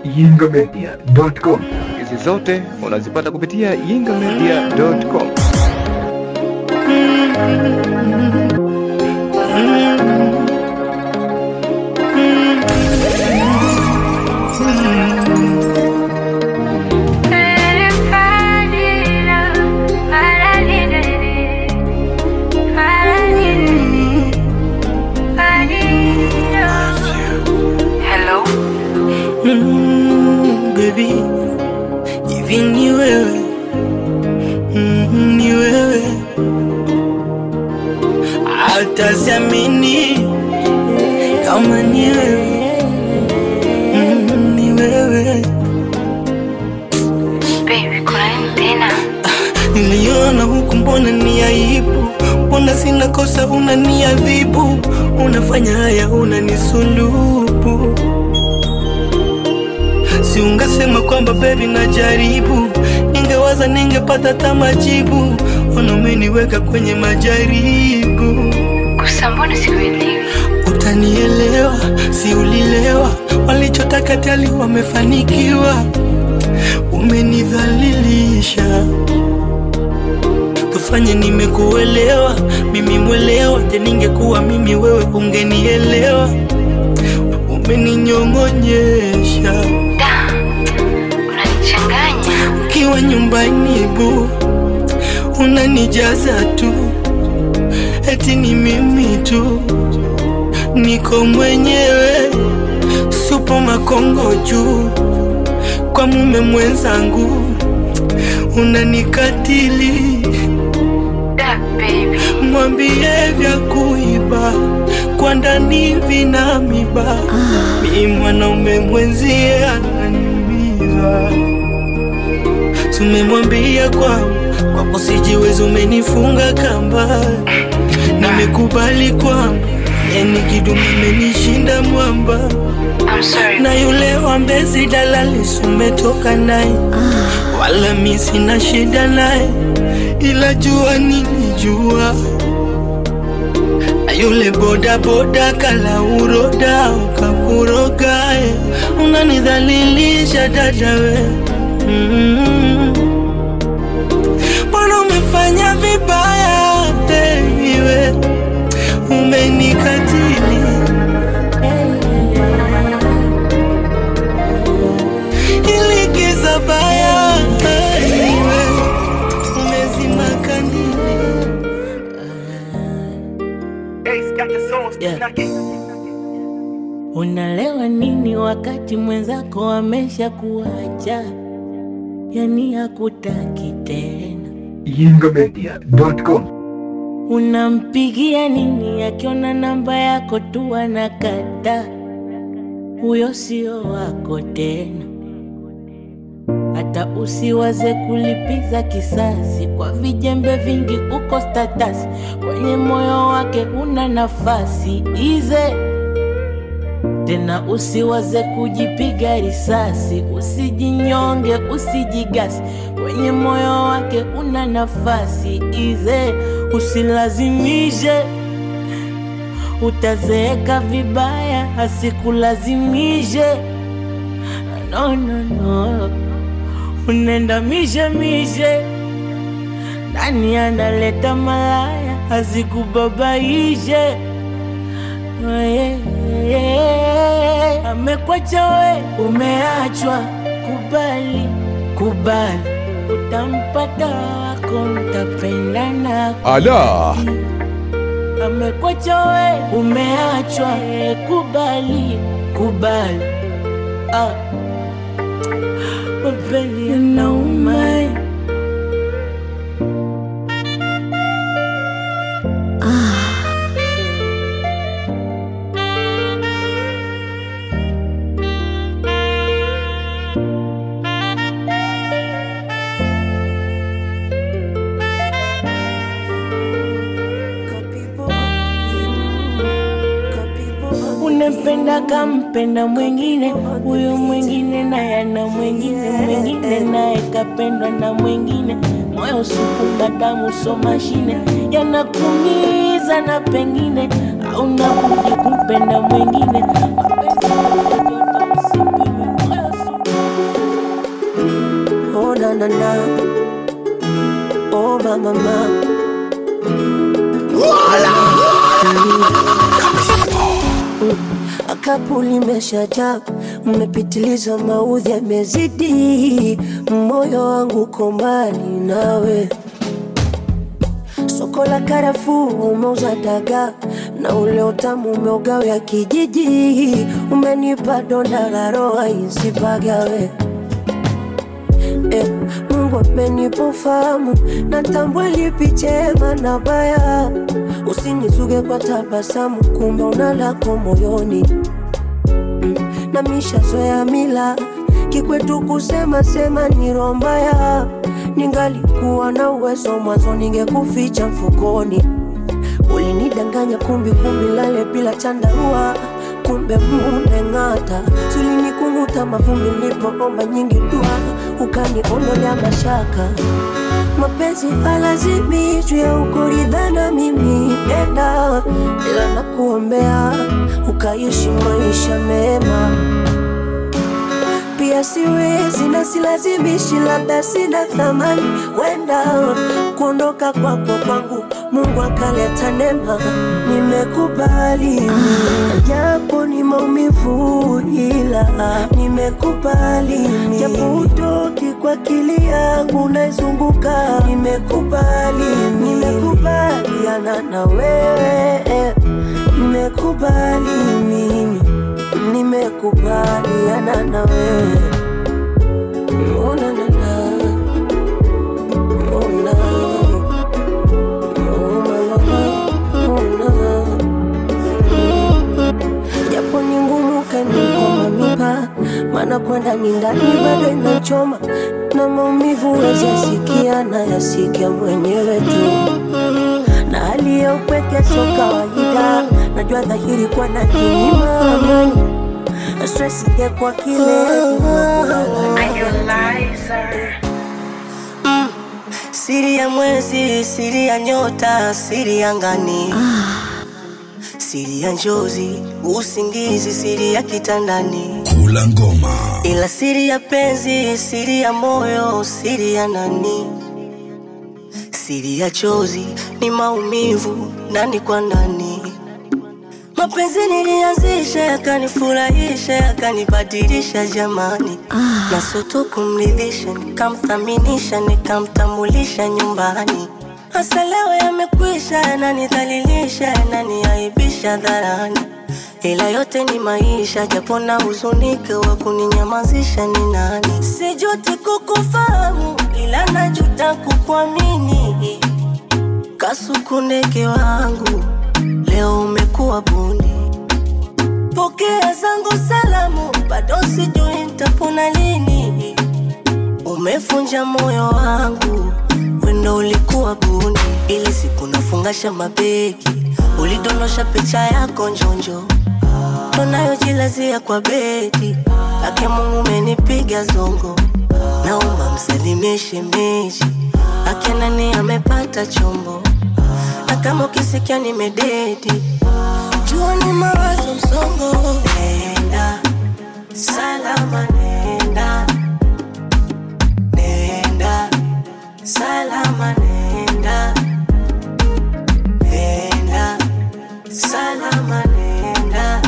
yingamedia.com. Hizi zote unazipata kupitia yingamedia.com. Hello? Mm, baby, hivi ni wewe mm, ni wewe hata siamini kama ni wewe mm, ni wewe Baby, kuna nini tena? niliona huku, mbona ni aibu? Mbona sina kosa unaniadhibu? Unafanya haya unanisulubu Si ungesema kwamba baby najaribu, ningewaza ningepata hata majibu. Ona umeniweka kwenye majaribu, Kusa, mbona sikuelewi? utanielewa, si ulilewa? Walichotaka tali wamefanikiwa, umenidhalilisha. Tufanye nimekuelewa, mimi mwelewa. Je, ningekuwa mimi wewe ungenielewa? Umeninyong'onyesha Da, unanichanganya. ukiwa nyumbani bu unanijaza tu, eti ni mimi tu, niko mwenyewe, supo makongo juu kwa mume mwenzangu, unanikatili. Da, baby. Mwambie vya kuiba kwa ndani vina miba, mi mwanaume mwenzie ananiumiza. Tumemwambia kwamba kwako sijiwezi, umenifunga kamba, nimekubali kwamba yani kidumu imenishinda mwamba, I'm sorry. na yule wa Mbezi dalali sumetoka naye, wala mi sina shida naye, ila jua nilijua na yule boda boda kala uroda ukakurogae, unanidhalilisha dada we Mm. Mbona umefanya vibaya baby we, umenikatili ili giza baya baby we, umezima kandili Yeah. Unalewa nini wakati mwenzako amesha kuacha, yani hakutaki tena? yingamedia.com. Unampigia nini akiona namba yako tu anakata? Huyo sio wako tena. Hata usiwaze kulipiza kisasi kwa vijembe vingi, uko status kwenye moyo wake una nafasi ize tena, usiwaze kujipiga risasi, usijinyonge, usijigasi kwenye moyo wake una nafasi ize, usilazimishe utazeeka vibaya, asikulazimishe no, no, no. Unenda mishe mishe, nani analeta malaya azikubabaishe? Oh, yeah, yeah. Amekwacha we, umeachwa, kubali, kubali, utampata wako, mtapendana Ala, amekwacha we, umeachwa, eh, kubali, kubali. Ah, mapenzi yanauma. Unempenda kampenda mwingine, huyo mwingine naye ana mwingine, mwingine naye kapendwa na mwingine. Moyo supu na damu so mashine, yanakumiza na pengine hauna budi kumpenda mwingine. Mapenzi ya joto usipime, moyo supu na na oh mama mama Kapu limeshajaa, mmepitiliza, maudhi yamezidi, moyo wangu uko mbali nawe. Soko la karafuu umeuza dagaa na ule utamu umeugawia kijiji, umenipa donda la roho isipagawe. Eh, Mungu amenipa ufahamu, natambua lipi chema na baya. Usinizuge kwa tabasamu, kumbe una lako moyoni mm, na mishazoea mila kikwetu kusema sema ni roho mbaya. Ningalikuwa na uwezo mwanzo, ningekuficha mfukoni. Ulinidanganya kumbi kumbi, lale bila chandarua, kumbe muneng'ata. Sulinikung'uta mavumbi nilipoomba nyingi dua, ukaniondolea mashaka. Mapenzi halazimishwi au kuridhana, mimi nenda, ila nakuombea ukaishi maisha mema pia siwezi na silazimishi, labda sina thamani, wenda kuondoka kwako kwangu Mungu akaleta neema, nimekubali japo ni maumivu, ila nimekubali japo utoki kwa akili yangu naizunguka, nimekubali, nimekubaliana na wewe, nimekubali mimi nimekubaliana na wewe Oh, na, na, na. Oh, na. Oh, na, na, na. Oh, na. japo ni ngumu kanikoma mipa maana kwenda ni ndani bado inachoma na maumivu wezi yasikia na yasikia mwenyewe tu na hali ya upweke sio kawaida najua dhahiri kwa na kinyima amani stress ingekuwa kile Siri ya mwezi, siri ya nyota, siri ya ngani, siri ya njozi, usingizi, siri ya kitandani, Kula ngoma. ila siri ya penzi, siri ya moyo, siri ya nani, siri ya chozi ni maumivu ndani kwa ndani. Mapenzi nilianzisha yakanifurahisha yakanibadilisha jamani, na soto kumridhisha nikamthaminisha nikamtambulisha nyumbani. Hasa leo yamekwisha, yananidhalilisha yananiaibisha dharani, ila yote ni maisha, japo na huzunike wa kuninyamazisha ni nani? Sijuti kukufahamu, ila najuta kukuamini Kasukundeke wangu leo umekuwa bundi, pokea zangu salamu, bado sijui nitapona lini. Umefunja moyo wangu, wendo ulikuwa bundi, ili siku nafungasha mabegi, ulidondosha picha yako njonjo, tunayojilazia kwa bedi. Ake Mungu umenipiga zongo, naomba msalimie shemeji, ake nani amepata chombo na kama ukisikia nimededi, jua ni mawazo msongo. Nenda salama, nenda nenda salama, nenda nenda salama, nenda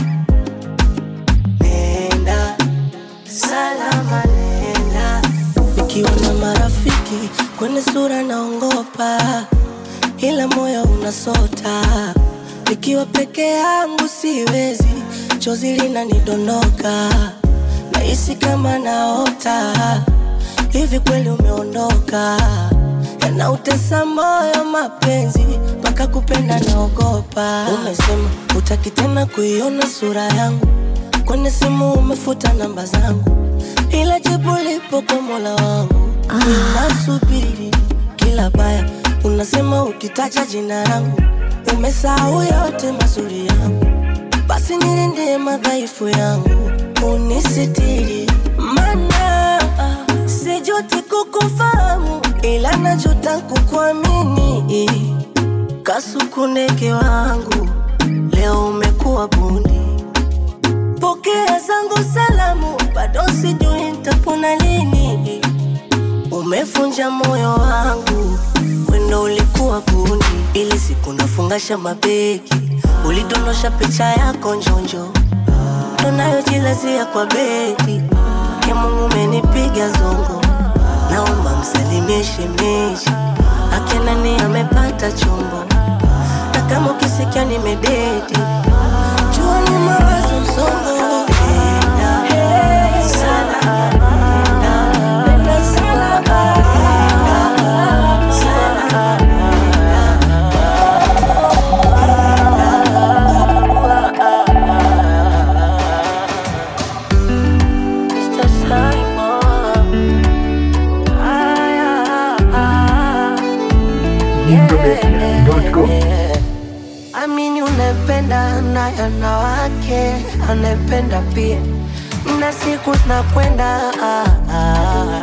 nenda salama, nenda nikiwa na marafiki kwenye sura naongopa ila moyo unasota. Nikiwa peke yangu siwezi, chozi linanidondoka, nahisi kama naota. Hivi kweli umeondoka? Yanautesa moyo mapenzi, mpaka kupenda naogopa. Umesema utaki tena kuiona sura yangu, kwenye simu umefuta namba zangu, ila jibu lipo kwa Mola wangu. Ninasubiri kila baya Unasema ukitaja jina langu umesahau yote mazuri yangu, basi nilindie madhaifu yangu, unisitiri, mana sijuti kukufahamu, ila najuta kukuamini. Kasukundeke wangu leo umekuwa bundi, pokea zangu salamu, bado sijui nitapona lini. Ume umefunja moyo wangu, wendo ulikuwa gundi, ili siku nafungasha mabegi, ulidondosha picha yako njonjo, tunayojilazia kwa begi. Ke Mungu umenipiga zongo, naomba msalimie shemeji, akinani amepata chombo, na kama ukisikia nimededi, jua ni mawazo msongo. Penda sana, penda sana, penda sana. Mr. Simon. Ay, ah, ah. Yingomedia.com. Amini unapenda na wanawake anapenda pia, na siku zinakwenda ah, ah.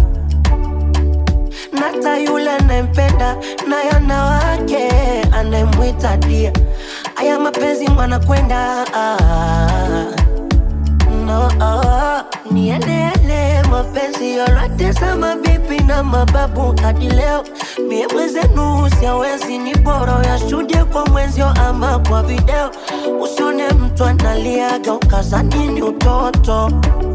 Nata yule anayempenda na wanawake anayemwita dia, aya mapenzi mwanakwenda ah. no, oh, nieleele mapenzi yote za mabibi na mababu hadi leo mie mwezenu siawezi ni bora yashuhudie kwa mwenzio ama kwa video usione mtu analiaga ukazani ni utoto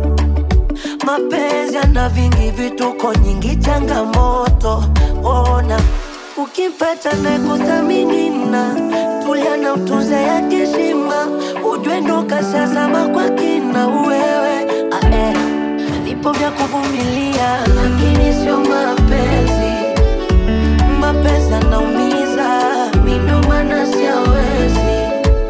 mapenzi yana vingi vituko nyingi changamoto ona ukimpata na kuthamini na tulia na utunze ya kishima ujwe ndo kashazama kwa kina wewe ae vipo vya kuvumilia lakini sio mapenzi mapenzi anaumiza mindo maana siawezi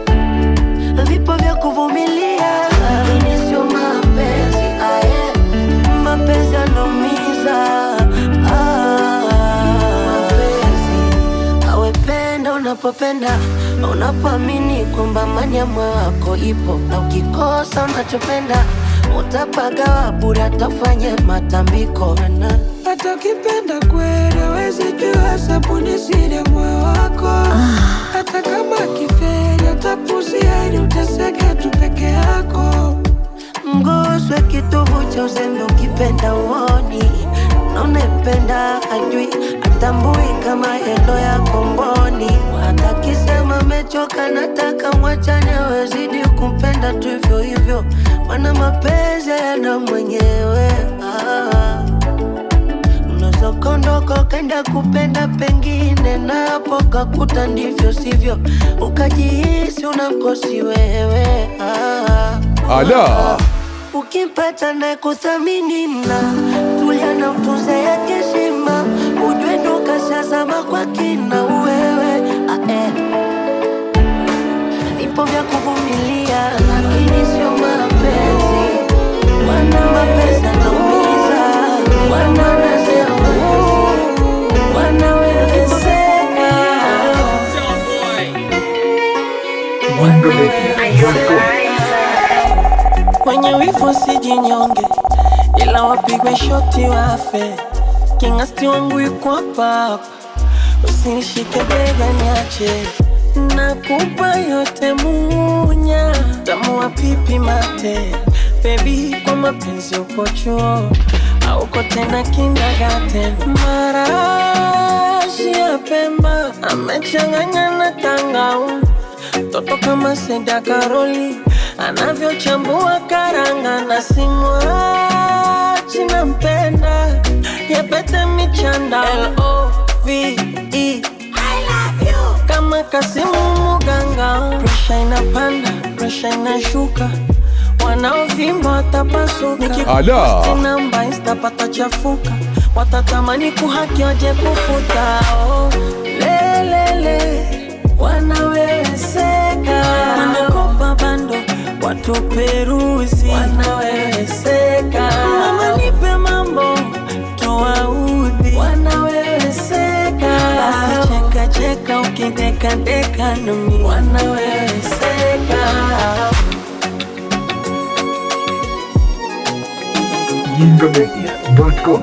vipo vya kuvumilia lakini sio mapenzi aye mapenzi anaumiza ah, mapenzi awependa unapopenda unapoamini kwamba amani ya moyo wako ipo na ukikosa unachopenda utapagawa bure atafanye matambiko na hata ukipenda kweli awezi jua sabuni siri ya moyo wako hata kama kiferi atapuzia ili uteseke tu peke yako mguswe kitovu cha uzembe ukipenda uoni na unayempenda ajui atambui kama yendo ya komboni hata kisema mechoka nataka mwachane awezidi kumpenda tu hivyo hivyo mana mapenzi yana mwenyewe ah. Unaweza ukaondoka ukaenda kupenda pengine, napo kakuta ndivyo sivyo, ukajihisi unamkosi wewe ah. Ala, Ukimpata na kuthamini na tulia na utunze ya heshima, ujue ndo kashazama kwa kina wewe ah, eh. Vipo vya kuvumilia lakini sio mapenzi, wana mapenzi anaumiza, wanawezeka, wanawezeka Yingomedia.com. Wenye wivu sijinyonge, ila wapigwe shoti wafe. Kingasti wangu yuko hapa hapa, usinishike bega niache. Nakupa yote munya, tamu wa pipi mate. Baby, kwa mapenzi uko chuo, auko tena kindergarten. Marashi ya Pemba amechanganya na tangauzi Toto kama Seda Karoli anavyochambua karanga na simwachi nampenda yapete michanda L-O-V-E kama Kasimu Muganga, presha inapanda, presha inashuka, wanaovimba watapasuka. Ala. Nikiposti namba insta patachafuka, watatamani kuhaki waje kufuta. Oh, lelele wanaweweseka, wanakopa bando watu peruzi, wanaweweseka. Mama nipe mambo tuwaudhi, wanaweweseka. Basi cheka cheka ukideka deka nami, wanaweweseka. Yingomedia.com.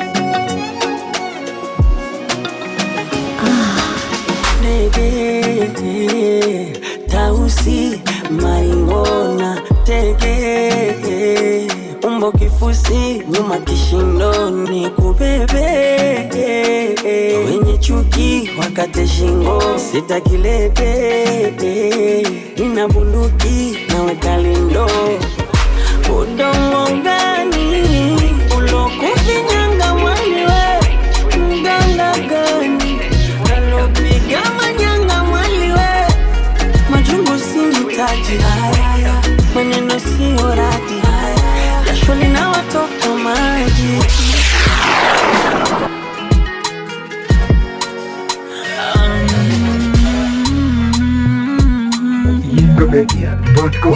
Nege Tausi Maingona Tege tumbo kifusi, nyuma kishindoni, kubebe wenye chuki wakate shingo, sitakilete ina bunduki naweka lindo udongo gani ulokufinyanga mwaliwe mganga gani alopiga manyanga mwaliwe majungu si mtaji haya maneno siyo radi jasho linawatoka maji YingaMedia.com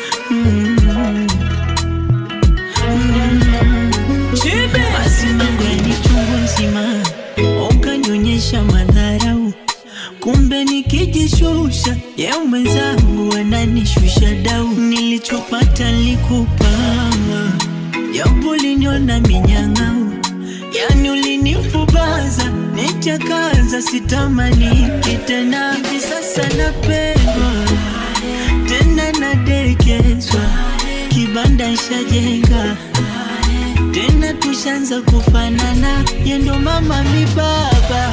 basi mambo yani chungu nzima ukanyonyesha madharau kumbe nikijishusha ye mwenzangu ananishusha dau nilichopata likupa japo liniona minyang'au yani ulinifubaza nichakaza sitamani kitena hivi sasa napendwa tena nadekezwa kibanda shajenga tena tushanza kufanana yendo mama mi baba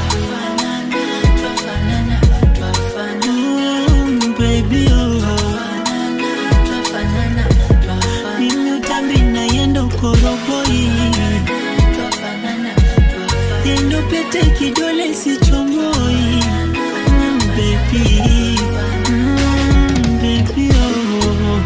Mm, baby, oh. Mimi utambi na yendo koroboi yendo pete kidole sichomoi mm, baby. Mm, baby, oh.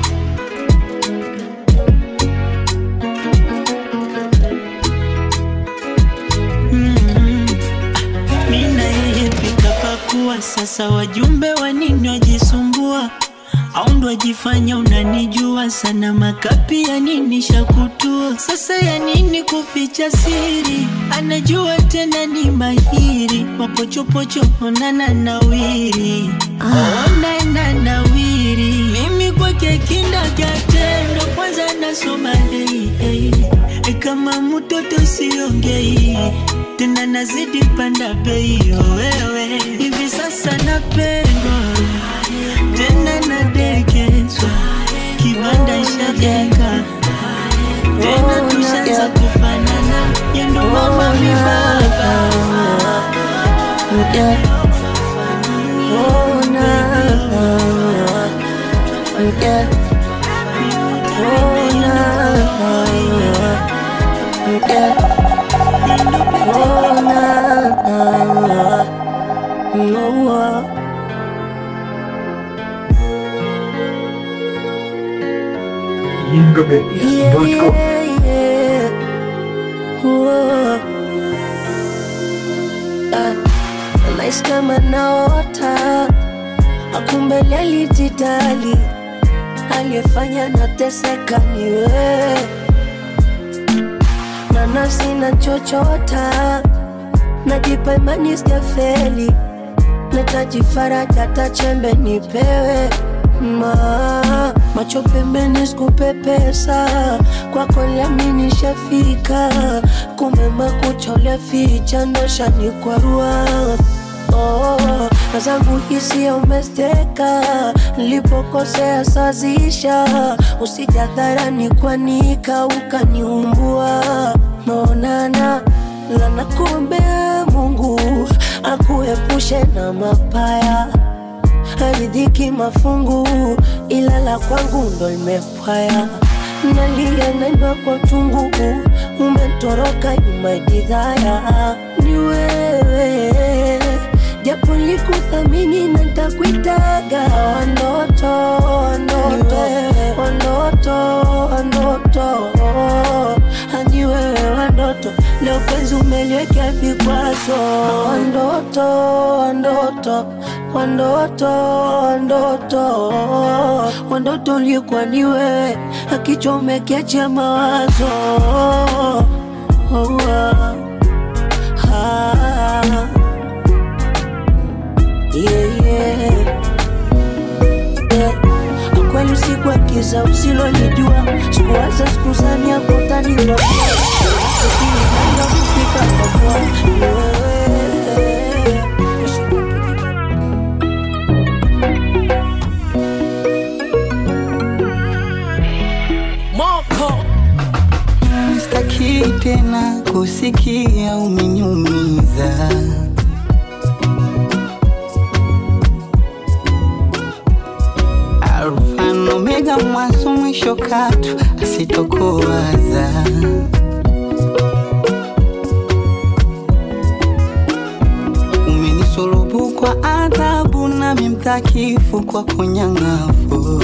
Mm. Mina yeye pika pakuwa sasa wajumbe wa nini wajisumbua au ndo wajifanya unanijua sana makapi ya nini shakutua sasa ya nini kuficha siri anajua tena ni mahiri mapochopocho onana nawiri onana nawiri mimi kwake kindagatendo kwanza nasoma hey, hey. E kama mtoto siongei tena nazidi panda bei oh, wewe hivi sasa napendwa tena nadekezwa kibanda shajenga tena tushaanza kufanana yendo mama mi baba Yeah. Oh, na, yeah. Oh, na, yeah. Oh, na, oh, oh. YingaMedia.com Yeah, yeah. Whoa. Ah, Nahisi kama naota akumbe alijidali aliyefanya nateseka ni wewe na nafsi na chochota najipa imani sijafeli nataji faraja tachembe nipewe ma macho pembeni sikupepesa kwako liamini shafika kumbe makucha uliaficha ndoshani kwarua Oh, na zangu hisia umesteka nilipokosea sazisha usijadharani kwanika ukaniumbua maonana lana kuombea mungu akuepushe na mapaya haridhiki mafungu ila la kwangu ndo limepwaya nalia naimba kwa tungu umetoroka nyuma jidhaya ni wewe japo likuthamini na ntakuitaga wanoto wanoto wanoto wanoto hani wewe wandoto leo penzi umeliwekea vikwazo wandoto wandoto wandoto wandoto wandoto ulikuwa ni wewe akichomekecha mawazo oh, ah, ah. Yeah, yeah. Yeah. Kweli usiku wa giza usilolijua, sikuwaza sikuzania kutani kufika kwa Moko sitaki tena kusikia umeniumiza. Alfa na Omega, mwanzo mwisho, katu asitokuwaza. Umenisulubu kwa adhabu, nami mtakifu kwa kunyang'afu.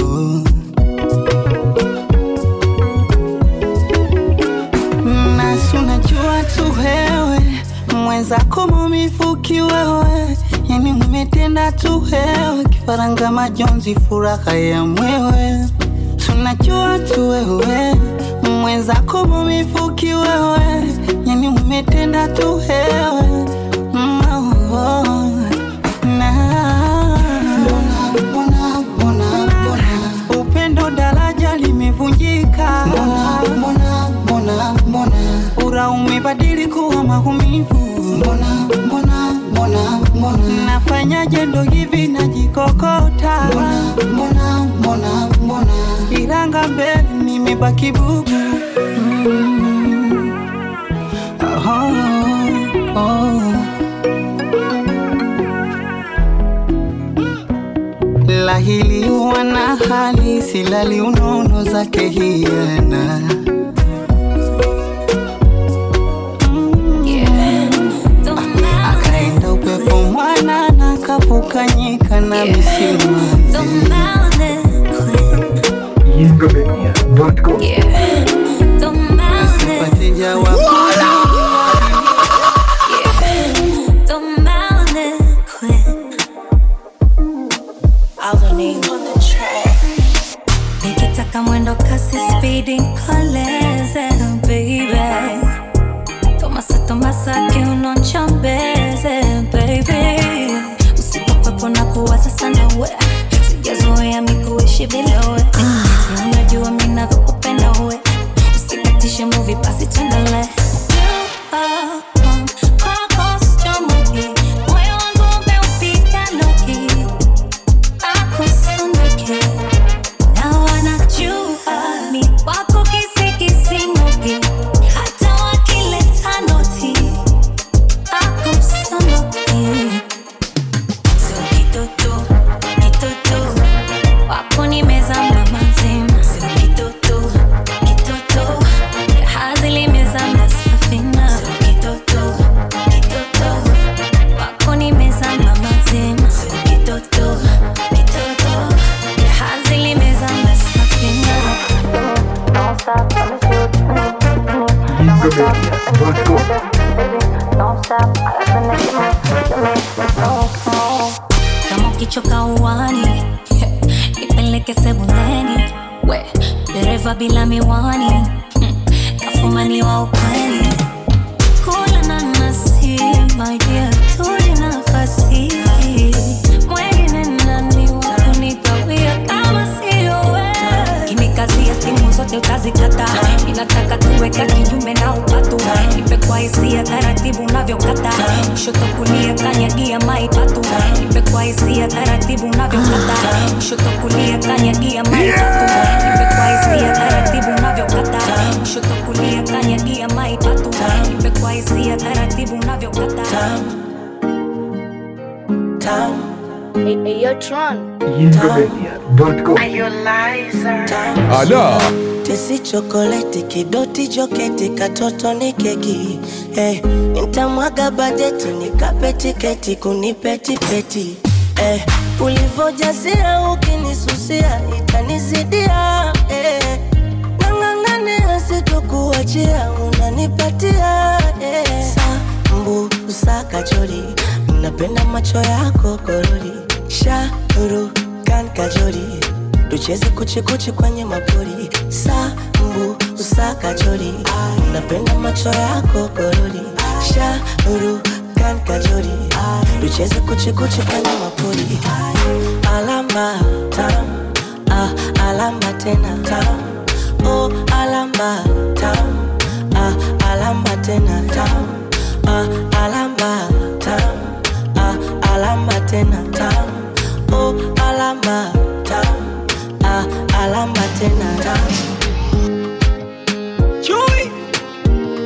nasi unajua tu wewe mwenzako mumifuki wewe, yani umetenda tu wewe, kifaranga majonzi, furaha ya mwewe. Tunajua tu wewe mwenzako mumifuki wewe, yani umetenda tu wewe Mm, oh, oh. Na- upendo daraja limevunjika mbona, mbona, mbona, mbona. ura umebadili kuwa maumivu mbona, mbona, mbona, mbona. nafanyaje ndo hivi najikokota mbona, mbona, mbona, mbona. iranga mbele nimebaki bubu mm. oh, oh. lahili wana hali silali unono zake hiana akaenda upepo mwana na kapukanyika na misimazi Yingamedia.com asipate jawabu nikitaka mwendo kasi spidi koleze baby tomasa tomasa kiuno nchombeze baby usipokwepo na kuwaza sana we sijazoea mikuishi bila we Si unajua mi navyokupenda we usikatishe muvi basi tuendele kwako sichomoki moyo wangu umeupiga loki akusunduki na wanajua mi wako kisikisimoki hata wakileta noti akusunduki so kitoto kitoto wako nimezama mazima so kitoto kitoto jahazi limezama safina so kitoto kitoto wako nimezama mazima so kitoto kitoto jahazi limezama safina Don't stop, let me see what you need. Yingamedia.com Don't stop, I got the next one. You make me so small. Kama ukichoka uwani nipeleke sebuleni we dereva bila miwani hmm, kafumaniwa ukweli kula nanasi my dear tuli nafasi mwengine nani wakunitawia kama sio we kimikazia stimu zote utazikata ninataka tuweka kinyume na upatu nipe kwa hisia taratibu unavyokata kushoto kulia kanyagia maipatu nipe kwa hisia taratibu unavyokata kushoto kulia kanyagia maipatu nipe kwa hisia taratibu unavyokata kushoto kulia kanyagia maipatu nipe kwa hisia taratibu unavyokata Yingamedia.com Ala, tesi chokoleti kidoti joketi katoto ni keki eh, nitamwaga bajeti nikape tiketi kunipetipeti eh, ulivojazia ukinisusia itanizidia eh, nang'ang'ania sitokuachia unanipatia eh, sambu usakajori napenda macho yako korori shauru kan kajori tucheze kuchikuchi kwenye mapori sambu usakajori napenda macho yako korori shauru kan kajori tucheze kuchikuchi kwenye mapori alamba tam ah, alamba tena tam oh, alamba tam ah, alamba tena tam ah, alamba tam ah, alamba tena tam oh, alamba tam ah, alamba tena tam Chui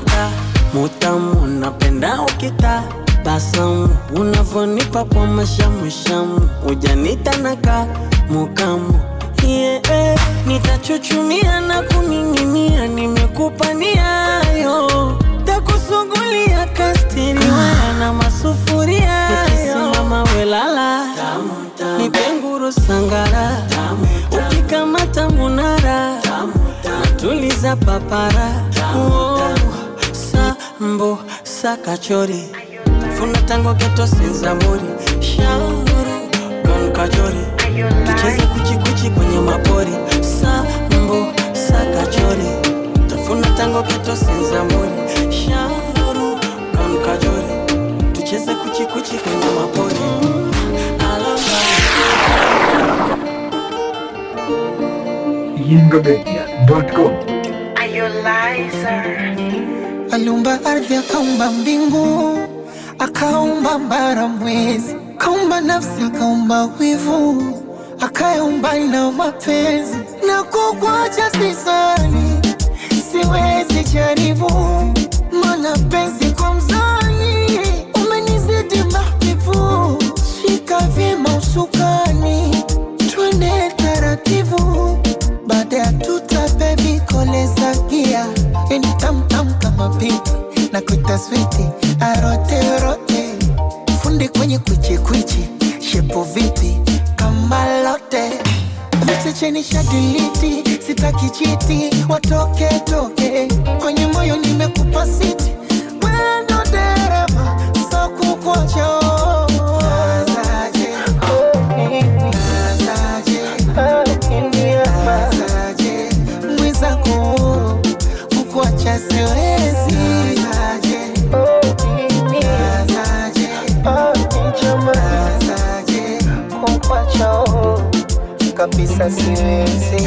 mata mutamu napenda ukita basamu unavonipa kwa mashamushamu ujanita naka mukamu yeah, nitachuchumia na kuning'inia nimekupa niayo takusugulia kastiriwaya na masufuria nikisimama welala nipenguru sangara ukikamata munara natuliza papara oh, sambo sakachori funa tango geto senzamuri shauru kon kajori tucheze kuchikuchi kwenye mapori sambo sakachori tafuna tango geto senzamuri shauru kon kajori tucheze kuchikuchi kwenye mapori yingomedia.com aliumba ardhi akaumba mbingu akaumba mbara mwezi akaumba nafsi akaumba wivu akaumba na mapenzi na kukwacha sisani siwezi jaribu mana penzi kwa mzani umenizidi mahbibu shika vyema usukani twende taratibu baada ya tuta bebi koleza gia yani tamtam kama pipi na kuita switi arote rote fundi kwenye kwichikwichi shepo vipi kama lote vichecheni shadiliti sitaki chiti watoke toke kwenye moyo nimekupa siti wendo dereva so kukocho mwizako kukuacha siwezi kukuacha kabisa siwezi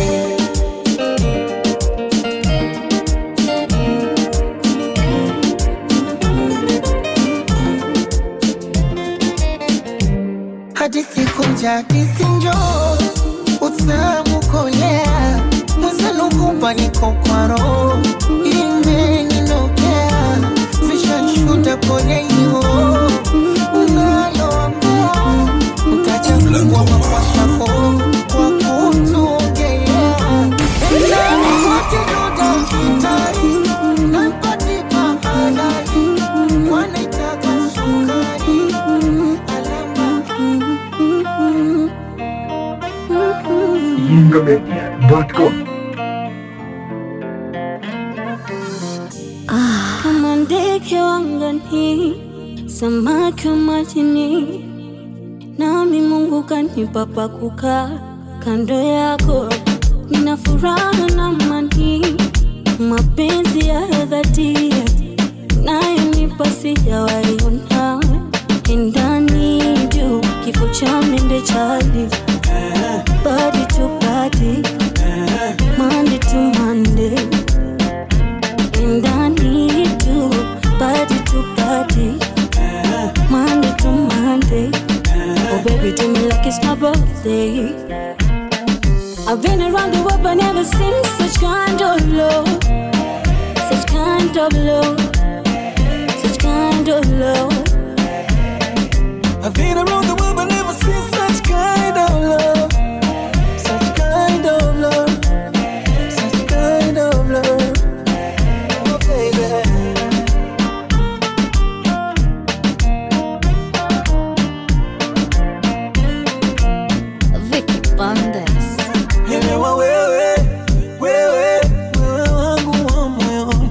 hadithi kunja hadithi njoo utamu kolea mwezanukupa niko kwa roho imeninokea vishanshuda poleniwo unaloambea mkachafungwa makwashako kwa kutuongelea endani wote doda kitari napatipa halali wanaitaka sukari yingomedia.com kama ndege wangani, samaki wa majini, nami Mungu kanipa pa kukaa kando yako. Nina furaha na amani, mapenzi ya dhati nayonipa sijawaiona ndani juu kifo cha mende chali body to body, Monday to Monday. And I need you, body to body, Monday to Monday. Oh, baby, do me like it's my birthday. I've been around the world, but never seen such kind of love, such kind of love, such kind of love. I've been around the world but never seen such kind of love. Such kind of love. Such kind of love. Oh, baby. Vicky Bandes. Elewa wewe, wewe, wewe wangu wa moyoni,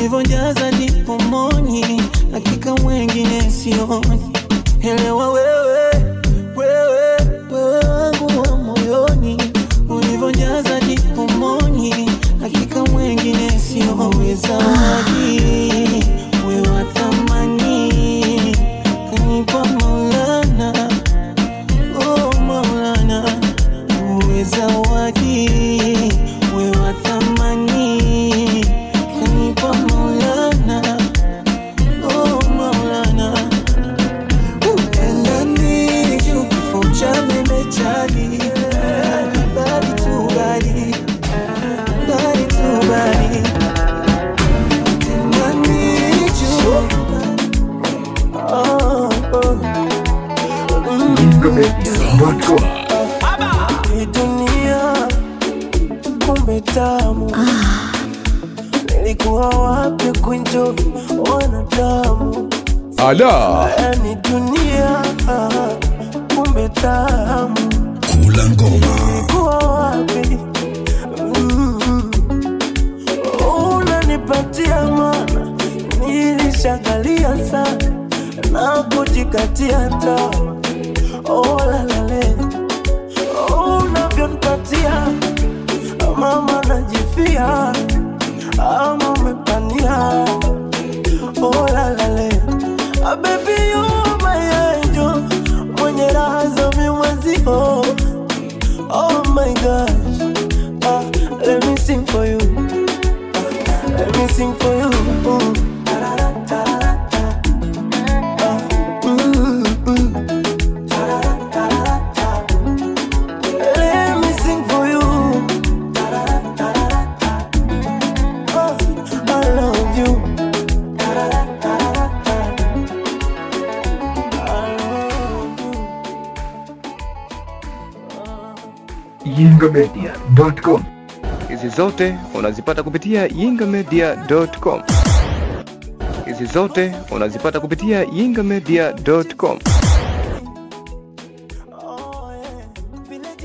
ulivyojaza ndipo moni, hakika mwengine sioni. Elewa wewe, yingamedia.com Hii dunia kumbe tamu nilikuwa wapi kunjo wanadamu Ala, yani dunia kumbe tamu Kula ngoma. nilikuwa wapi Mm. unanipatia mana nilishagalia sana na kujikatia tamaa oh, lalale unavyonipatia mama najifia ama umepania oh, lalale Ah, baby you are my angel mwenye raha za mimwezio oh my gosh ah, let me sing for you ah, let me sing for you mm. Ta-ra-ra-ta-ra-ra-ta. Ah, mm, mm. Ta-ra-ra-ta-ra-ra-ta. Let me sing for you. Ta-ra-ra-ta-ra-ra-ta. Oh, I love you. Ta-ra-ra-ta-ra-ra-ta. I love you. yingamedia.com hizi zote unazipata kupitia yingamedia.com. Hizi zote unazipata kupitia yingamedia.com.